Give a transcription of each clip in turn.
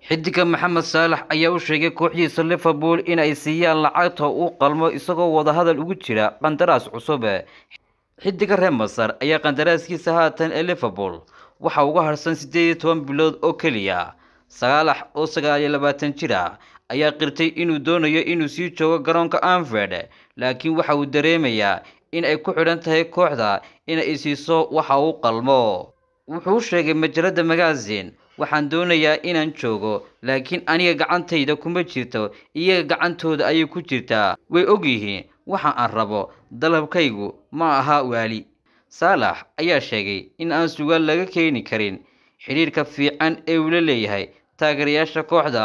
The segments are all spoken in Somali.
xidiga maxamed saalax ayaa u sheegay kooxdiisa liverpool inay siiyaan lacagta uu qalmo isagoo wadahadal ugu jira qandaraas cusub xidiga reer masar ayaa qandaraaskiisa haatan ee liverpool waxa uga harsan siddeed iyo toban bilood oo keliya saalax oo sagaal iyo labaatan jir ah ayaa qirtay inuu doonayo inuu sii joogo garoonka anford laakiin waxa uu dareemayaa in ay ku xidhan tahay kooxda inay siiso waxa uu qalmo wuxuu sheegay majalada magazine waxaan doonayaa inaan joogo laakiin aniga gacantayda kuma jirto iyaga gacantooda ayay ku jirtaa way ogyihiin waxa aan rabo dalabkaygu ma aha waali saalax ayaa sheegay in aan sugaal laga keeni karin xidhiirka fiican ee uu la leeyahay taageerayaasha kooxda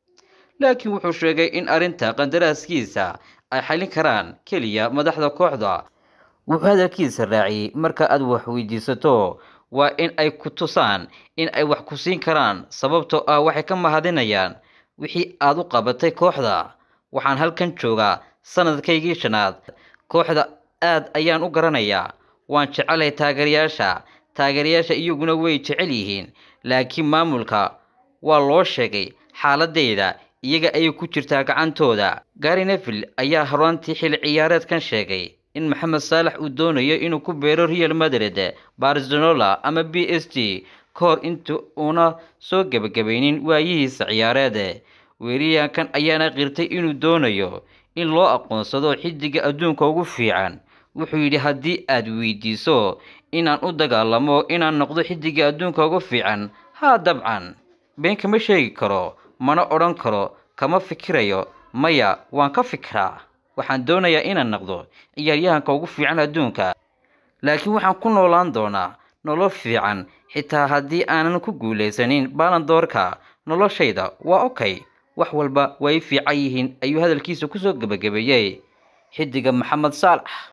laakiin wuxuu sheegay in arrinta qandaraaskiisa ay xalin karaan keliya madaxda kooxda wuxuu hadalkiisa raaciyey marka aad wax weydiisato waa in ay ku tusaan in ay wax ku siin karaan sababtoo ah waxay ka mahadinayaan wixii aad u qabatay kooxda waxaan halkan joogaa sanadkaygii shanaad kooxda aad ayaan u garanayaa waan jecelay taageerayaasha taageerayaasha iyaguna way jecel yihiin laakiin maamulka waa loo sheegay xaaladeyda iyaga ayay ku jirtaa gacantooda gari neville ayaa horaantii xilli ciyaareedkan sheegay in maxamed saalax uu doonayo inuu ku beero real madrid barcelona ama b s g ka hor inta uuna soo gebagabaynin waayihiisa ciyaareed weeriyaankan ayaana qirtay inuu doonayo in loo aqoonsado xidiga adduunka ugu fiican wuxuu yidhi haddii aad weydiiso inaan u dagaalamo inaan noqdo xidiga adduunka ugu fiican haa dabcan been kama sheegi karo mana odhan karo kama fikirayo maya waan ka fikiraa waxaan doonayaa inaan noqdo ciyaaryahanka ugu fiican adduunka laakiin waxaan ku noolaan doonaa nolol fiican xitaa haddii aanan ku guulaysanin baalandoorka noloshayda waa okay wax walba way fiican yihiin ayuu hadalkiisa kusoo gebagabeeyey xidiga maxamed saalax